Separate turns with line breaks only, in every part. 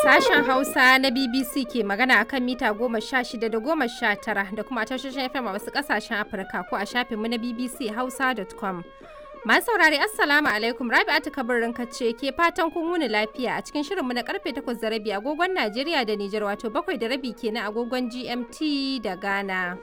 Sashen Hausa na BBC ke magana akan mita goma sha shida da goma sha tara da kuma tashoshin FM a wasu ƙasashen Afirka ko a shafinmu na BBC Hausa.com. Masu saurari Assalamu alaikum Rabi'atu kabarin ce ke fatan kun wuni lafiya a cikin shirinmu na karfe 8 da rabi agogon Najeriya da Nijar wato bakwai da rabi kenan agogon GMT da Ghana.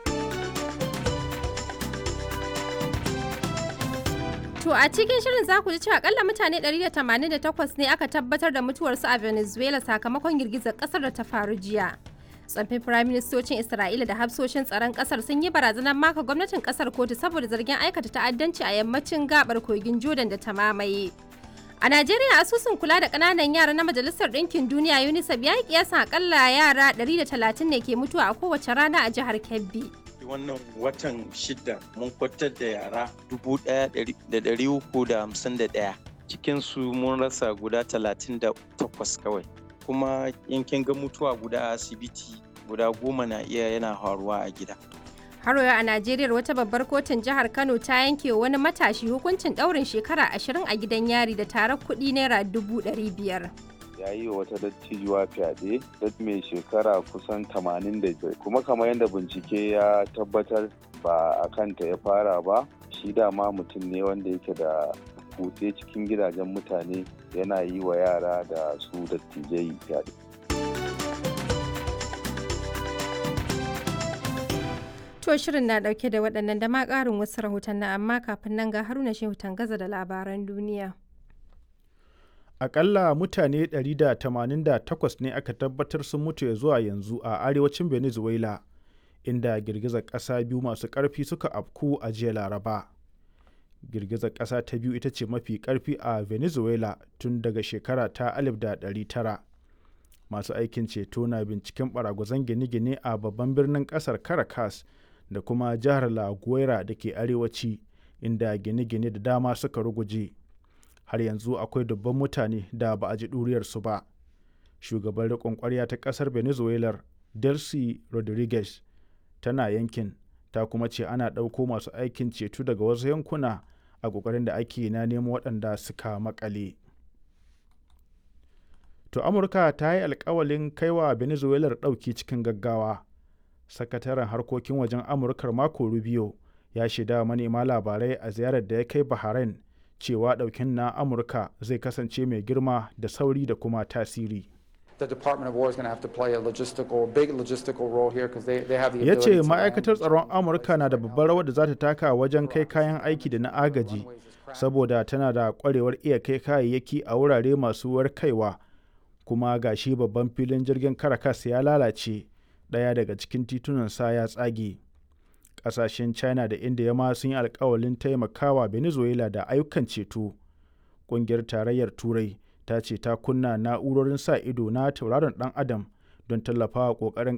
To a cikin shirin za ku ji cewa akalla mutane 188 ne aka tabbatar da mutuwarsu a Venezuela sakamakon girgizar kasar da ta faru jiya. tsaffin firaministocin Isra'ila da hafsoshin tsaron kasar sun yi barazanar maka gwamnatin kasar kotu saboda zargin aikata ta'addanci a yammacin gabar kogin Jordan da ta mamaye. A Najeriya asusun kula da ƙananan yara na Majalisar Ɗinkin Duniya UNICEF ya yi kiyasan akalla yara 130 ne ke mutuwa a kowace rana a jihar Kebbi.
wannan watan shida mun kwatar da yara dubu ɗaya da ɗari uku da hamsin da ɗaya cikinsu mun rasa guda talatin da takwas kawai kuma yankin ga mutuwa guda a asibiti guda goma na iya yana faruwa a gida
Haro a Najeriya wata babbar kotun jihar Kano ta yanke wani matashi hukuncin ɗaurin shekara ashirin a gidan yari da tarar kuɗi naira dubu ɗari biyar.
ya yi wa wata dattijuwa fyaɗe dat mai shekara kusan 85 kuma kamar yadda bincike ya tabbatar ba a kanta ya fara ba shi dama mutum ne wanda yake da kutse cikin gidajen mutane yana yi wa yara da su dattijai fyaɗe.
To shirin na ɗauke da waɗannan da ma ƙarin wasu rahotanni amma kafin nan ga haruna shehu tangaza da labaran duniya.
akalla mutane 188 ne aka tabbatar sun mutu ya zuwa yanzu a arewacin venezuela inda girgizar ƙasa biyu masu ƙarfi suka afku a jiya laraba girgizar ƙasa ta biyu ita ce mafi ƙarfi a venezuela tun daga shekara ta 1900 masu aikin ceto na binciken baragwazon gine-gine a babban birnin ƙasar caracas da kuma jihar la guaira da ke arewaci inda gine-gine da dama suka ruguje. har yanzu akwai dubban mutane da ba a ji ɗuriyarsu ba shugaban riƙon ƙwarya ta ƙasar venezuela delcy rodriguez tana yankin ta kuma ce ana ɗauko masu aikin ceto daga wasu yankuna a ƙoƙarin da ake na nemo waɗanda suka makale to amurka ta yi alkawalin kaiwa venezuela ɗauki cikin gaggawa sakataren harkokin wajen amurkar mako rubio ya shaida manema labarai a ziyarar da ya kai bahrain cewa ɗaukin na amurka zai kasance mai girma da sauri da kuma tasiri ya ce ma'aikatar tsaron amurka na da babbar rawar da za ta taka wajen kai kayan aiki da na agaji saboda tana da kwarewar iya kai kayayyaki a wurare masu warkaiwa kuma gashi babban filin jirgin caracas ya lalace ɗaya daga cikin titunan sa ya tsage kasashen china da india ma sun yi alkawalin taimakawa venezuela da ayyukan ceto ƙungiyar tarayyar turai ta ce ta kunna na'urorin sa ido na tauraron dan adam don tallafawa ƙoƙarin